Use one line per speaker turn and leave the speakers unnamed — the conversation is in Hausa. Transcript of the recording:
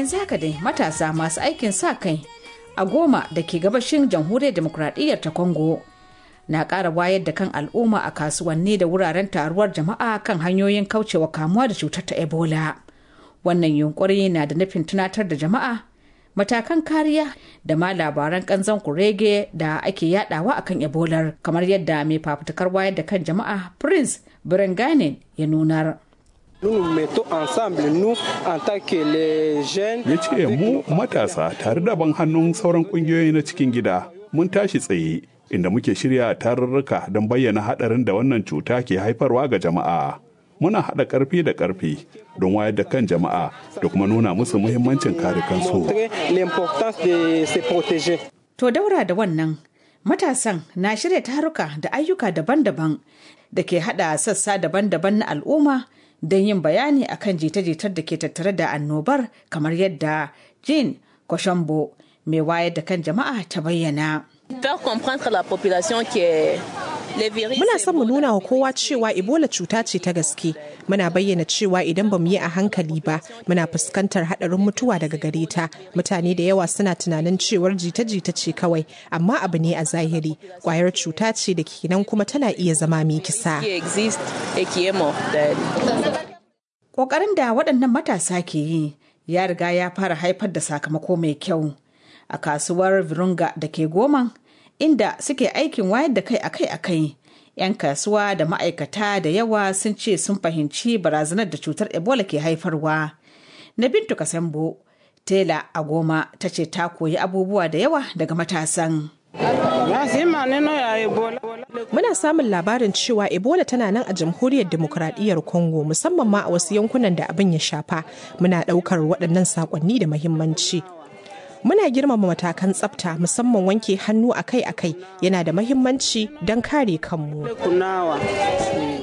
yanzu haka dai matasa masu aikin sa kai a goma da ke gabashin jamhuriyar demokuraɗiyyar ta congo na ƙara wayar da kan al'umma a kasuwanni da wuraren taruwar jama'a kan hanyoyin kaucewa kamuwa da cutar ta ebola wannan yunkuri na da nufin tunatar da jama'a matakan kariya da ma labaran kanzon kurege da ake yadawa akan ebolar kamar yadda mai fafutukar wayar da kan jama'a prince birenganin ya nunar
ya ce mu matasa tare da ban hannun sauran kungiyoyi na cikin gida mun tashi tsaye inda muke shirya tarurruka don bayyana haɗarin da wannan cuta ke haifarwa ga jama'a muna haɗa ƙarfi da ƙarfi don wayar da kan jama'a da kuma nuna musu muhimmancin kare kansu.
To daura da wannan matasan na shirya taruka da ayyuka daban-daban da ke haɗa sassa daban-daban na al'umma don yin bayani akan jita-jitar da ke tattare da annobar kamar yadda Jean Koshambo mai wayar da kan jama'a ta bayyana.
Faire comprendre la population que
Muna son mu nuna wa kowa cewa Ebola cuta ce ta gaske. Muna bayyana cewa idan ba mu yi a hankali ba, muna fuskantar haɗarin mutuwa daga gare ta. Mutane da yawa suna tunanin cewar jita-jita ce kawai, amma abu ne a zahiri. Kwayar cuta ce da kenan kuma tana iya zama mai kisa.
Ƙoƙarin da waɗannan matasa ke yi ya riga ya fara haifar da sakamako mai kyau. A kasuwar Virunga da ke goman inda suke aikin wayar da kai akai-akai. 'Yan kasuwa da ma'aikata da yawa sun ce sun fahimci barazanar da cutar Ebola ke haifarwa. Na Bintu Kasambo, Tela a goma ta ce ta koyi abubuwa da yawa daga matasan.
Muna samun labarin cewa Ebola tana nan a jamhuriyar demokuraɗiyyar Congo musamman ma a wasu yankunan da abin ya shafa. Muna ɗaukar waɗannan saƙonni da muhimmanci. muna girmama matakan tsafta musamman wanke hannu akai-akai yana da mahimmanci don kare kanmu.